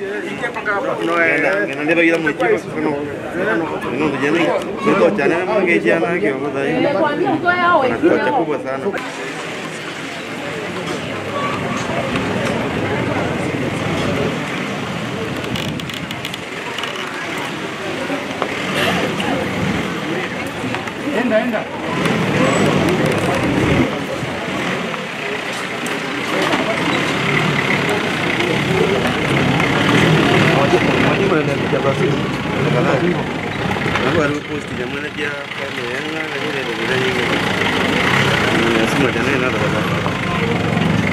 ngenandebagira mukigo no ndujeni ndio chana mange jana kiongo dai na kubwa sana Enda, enda. posti jamani dia kama yanga na ile ndio nyingi nasema jana na ndio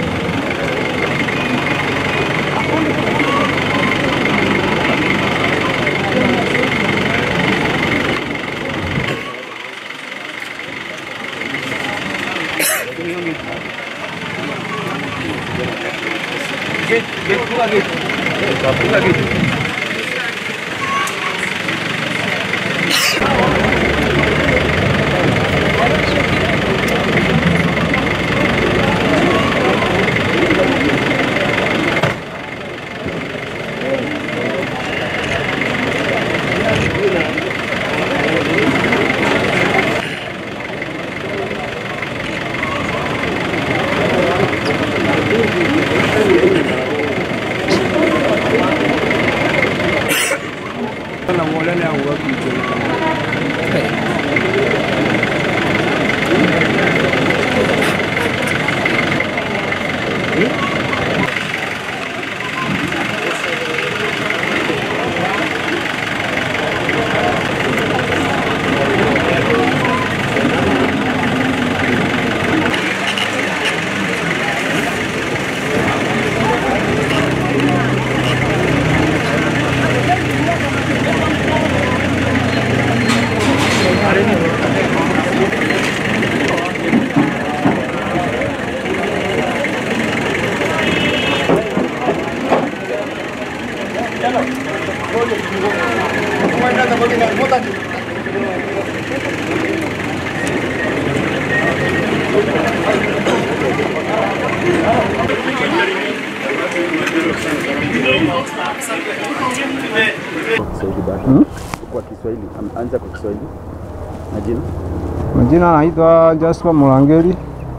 Kiswahili bado. Kwa Kiswahili, am- anza kwa Kiswahili. Majina? Majina naitwa Jasper Mulangeli.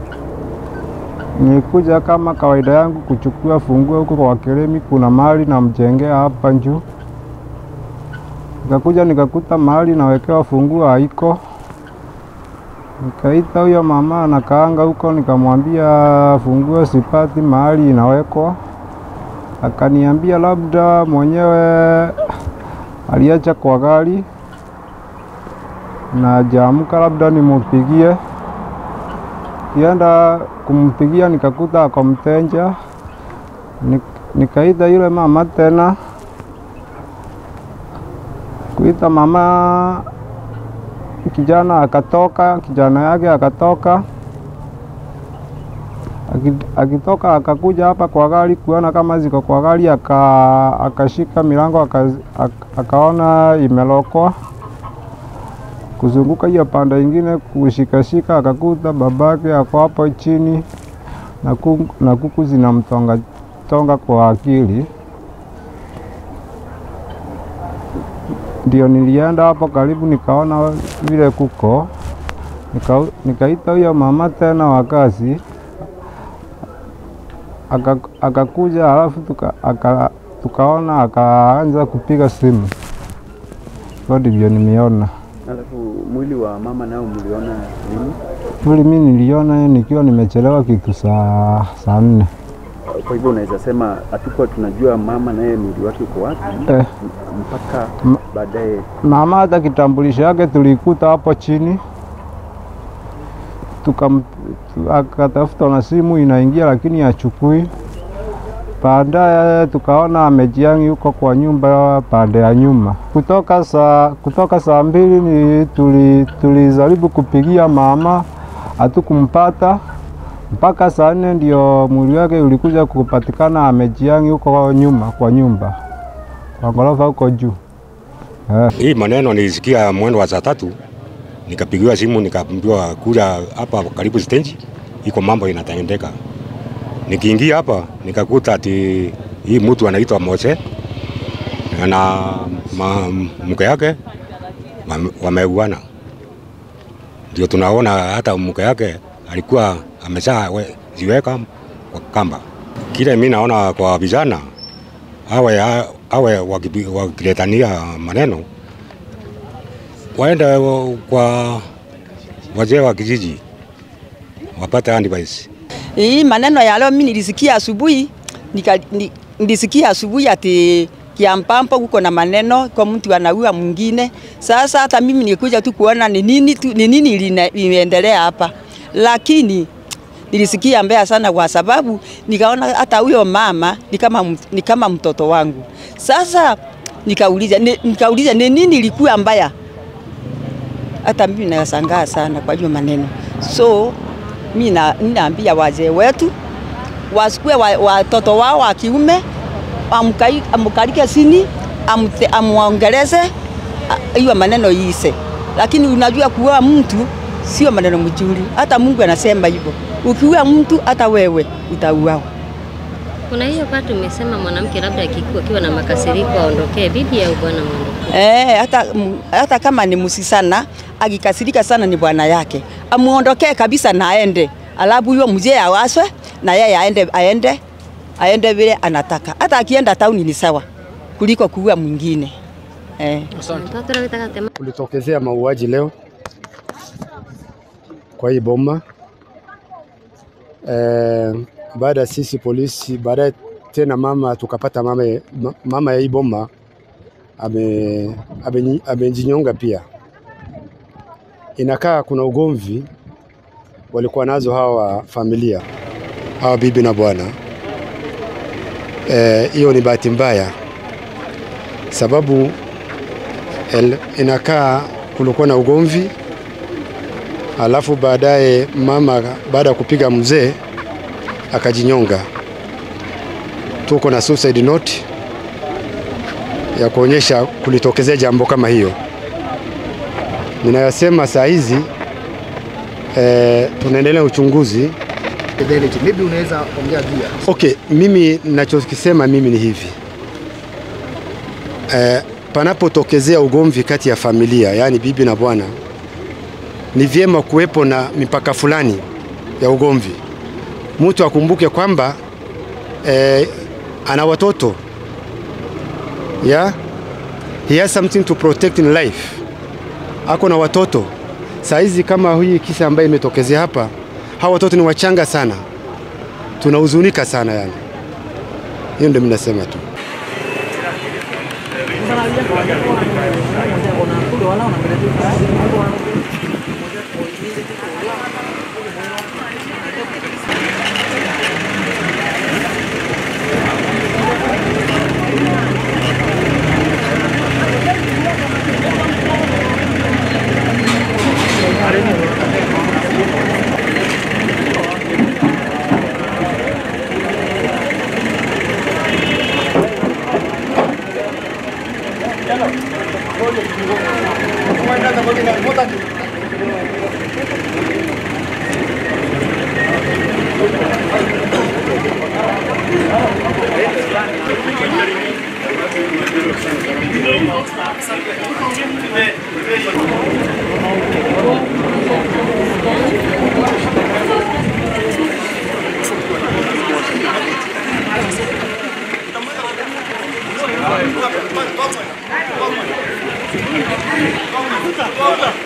Nilikuja kama kawaida yangu kuchukua funguo huko kwa Keremi, kuna mahali namjengea hapa juu. Nikakuja nikakuta mahali nawekewa funguo haiko. Nikaita huyo mama anakaanga huko, nikamwambia funguo sipati mahali inawekwa. Akaniambia labda mwenyewe aliacha kwa gari na jaamka labda nimupigie. Kienda kumpigia nikakuta ako mteja, Nik- nikaita yule mama tena, kuita mama, kijana akatoka, kijana yake akatoka, Aki- akitoka akakuja hapa kwa gari kuona kama ziko kwa gari, aka, akashika milango aka, aka, akaona imelokwa kuzunguka hiyo pande ingine kushikashika, akakuta babake ako hapo chini na kuku, na kuku zinamtonga tonga kwa akili. Ndio nilienda hapo karibu, nikaona vile kuko, nika, nikaita huyo mama tena wa kazi aka- akakuja, halafu tuka, aka, tukaona akaanza kupiga simu. Hivyo ndivyo nimeona. Alafu mwili wa mama nao mliona lini? Mwili mi niliona nikiwa nimechelewa kitu saa saa nne. Kwa hivyo unaweza sema hatukuwa tunajua mama naye mwili wake uko wapi Eh, m- mpaka M- baadaye. mama hata kitambulisho yake tulikuta hapo chini, tukam tu- akatafuta na simu inaingia, lakini hachukui. Baadaye tukaona amejiangi huko kwa nyumba pande ya nyuma. Kutoka saa kutoka saa mbili ni tuli, tulijaribu kupigia mama hatukumpata mpaka saa nne ndio mwili wake ulikuja kupatikana amejiangi huko nyuma kwa nyumba kwa ghorofa huko juu. Eh. Hii maneno nilisikia mwendo wa saa tatu, nikapigiwa simu nikaambiwa kuja hapa karibu stendi, iko mambo inatendeka. Nikiingia hapa nikakuta ati hii mtu anaitwa Mose na ma, mke yake wame- wameuana. Ndio tunaona hata mke yake alikuwa ameshaziweka kwa kamba. Kile mi naona kwa vijana awe, awe wakipi- wakiletania maneno waende kwa wazee wa kijiji wapate advice. Hii maneno ya leo mimi nilisikia asubuhi nika, ni, nilisikia asubuhi ati Kiampampo kuko na maneno kwa mtu anaua mwingine. Sasa hata mimi nilikuja tu kuona ni nini tu, ni nini iline- imeendelea hapa, lakini nilisikia mbaya sana, kwa sababu nikaona hata huyo mama ni kama, m- ni kama mtoto wangu. Sasa nikauliza ni, nikauliza ni nini ilikuwa mbaya hata mimi nashangaa sana kwa hiyo maneno. So mimi na- ninaambia wazee wetu wasikue wa- watoto wao wa kiume amkai- amkalike chini amte- amwongeleze a- hiyo maneno iise, lakini unajua kuoa mtu sio maneno mzuri. Hata Mungu anasema hivyo, ukiua mtu hata wewe utauawa. Kuna hiyo patu umesema mwanamke labda akikuwa akiwa na makasiriko aondokee, bibi au bwana mwondokee. Eh, hata, m- hata kama ni msisana akikasirika sana ni bwana yake amuondokee kabisa na aende, alafu huyo mzee awaswe na yeye aende, aende, aende vile anataka. Hata akienda tauni ni sawa kuliko kuua mwingine eh. Mtoto leo taka tema kulitokezea mauaji leo kwa hii boma e, baada ya sisi polisi, baadaye tena mama tukapata mama, ma- mama ya hii boma ame- amenyi- amejinyonga pia. Inakaa kuna ugomvi walikuwa nazo hawa familia hawa bibi na bwana. Eh, Hiyo ni bahati mbaya sababu El- inakaa kulikuwa na ugomvi, alafu baadaye mama baada ya kupiga mzee akajinyonga. Tuko na suicide note ya kuonyesha kulitokezea jambo kama hiyo. Ninayosema saa hizi eh, tunaendelea uchunguzi. Fidelity. Maybe unaweza ongea juu ya Okay, mimi ninachokisema mimi ni hivi eh, panapotokezea ugomvi kati ya familia, yaani bibi na bwana, ni vyema kuwepo na mipaka fulani ya ugomvi. Mtu akumbuke kwamba eh, ana watoto yeah? He has something to protect in life. Ako na watoto saa hizi, kama hii kisa ambayo imetokezea hapa, hawa watoto ni wachanga sana tunahuzunika sana yani. Hiyo ndio mimi nasema tu. Toka.